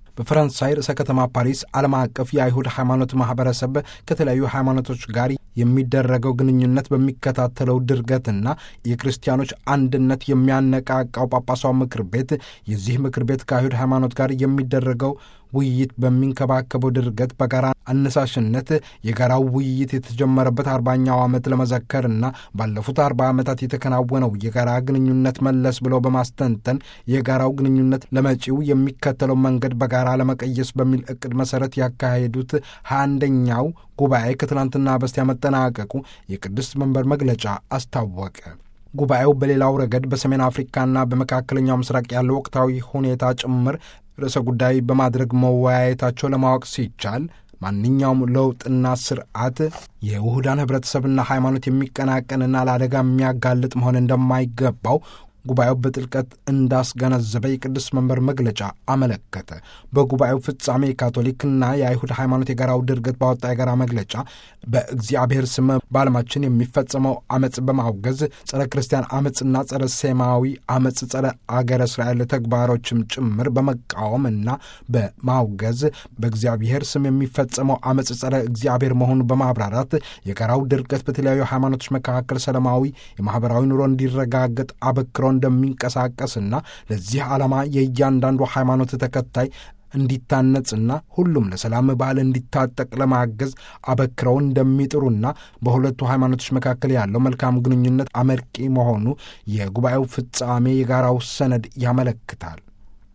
በፈረንሳይ ርዕሰ ከተማ ፓሪስ ዓለም አቀፍ የአይሁድ ሃይማኖት ማህበረሰብ ከተለያዩ ሃይማኖቶች ጋር የሚደረገው ግንኙነት በሚከታተለው ድርገትና የክርስቲያኖች አንድነት የሚያነቃቃው ጳጳሳው ምክር ቤት የዚህ ምክር ቤት ከአይሁድ ሃይማኖት ጋር የሚደረገው ውይይት በሚንከባከበው ድርገት በጋራ አነሳሽነት የጋራው ውይይት የተጀመረበት አርባኛው ዓመት ለመዘከርና ባለፉት አርባ ዓመታት የተከናወነው የጋራ ግንኙነት መለስ ብለው በማስተንተን የጋራው ግንኙነት ለመጪው የሚከተለው መንገድ በጋራ ለመቀየስ በሚል እቅድ መሰረት ያካሄዱት ሀያ አንደኛው ጉባኤ ከትናንትና በስቲያ መጠናቀቁ የቅድስት መንበር መግለጫ አስታወቀ። ጉባኤው በሌላው ረገድ በሰሜን አፍሪካና በመካከለኛው ምስራቅ ያለው ወቅታዊ ሁኔታ ጭምር ርዕሰ ጉዳይ በማድረግ መወያየታቸው ለማወቅ ሲቻል ማንኛውም ለውጥና ስርዓት የውሁዳን ህብረተሰብና ሃይማኖት የሚቀናቀንና ለአደጋ የሚያጋልጥ መሆን እንደማይገባው ጉባኤው በጥልቀት እንዳስገነዘበ የቅዱስ መንበር መግለጫ አመለከተ። በጉባኤው ፍጻሜ የካቶሊክና የአይሁድ ሃይማኖት የጋራው ድርገት ባወጣ የጋራ መግለጫ በእግዚአብሔር ስም በዓለማችን የሚፈጸመው አመፅ በማውገዝ ጸረ ክርስቲያን አመፅና ጸረ ሴማዊ አመፅ፣ ጸረ አገረ እስራኤል ተግባሮችም ጭምር በመቃወም እና በማውገዝ በእግዚአብሔር ስም የሚፈጸመው አመፅ ጸረ እግዚአብሔር መሆኑን በማብራራት የጋራው ድርገት በተለያዩ ሃይማኖቶች መካከል ሰላማዊ የማህበራዊ ኑሮ እንዲረጋገጥ አበክሮ እንደሚንቀሳቀስና ለዚህ ዓላማ የእያንዳንዱ ሃይማኖት ተከታይ እንዲታነጽና ሁሉም ለሰላም ባህል እንዲታጠቅ ለማገዝ አበክረው እንደሚጥሩና በሁለቱ ሃይማኖቶች መካከል ያለው መልካም ግንኙነት አመርቂ መሆኑ የጉባኤው ፍጻሜ የጋራው ሰነድ ያመለክታል።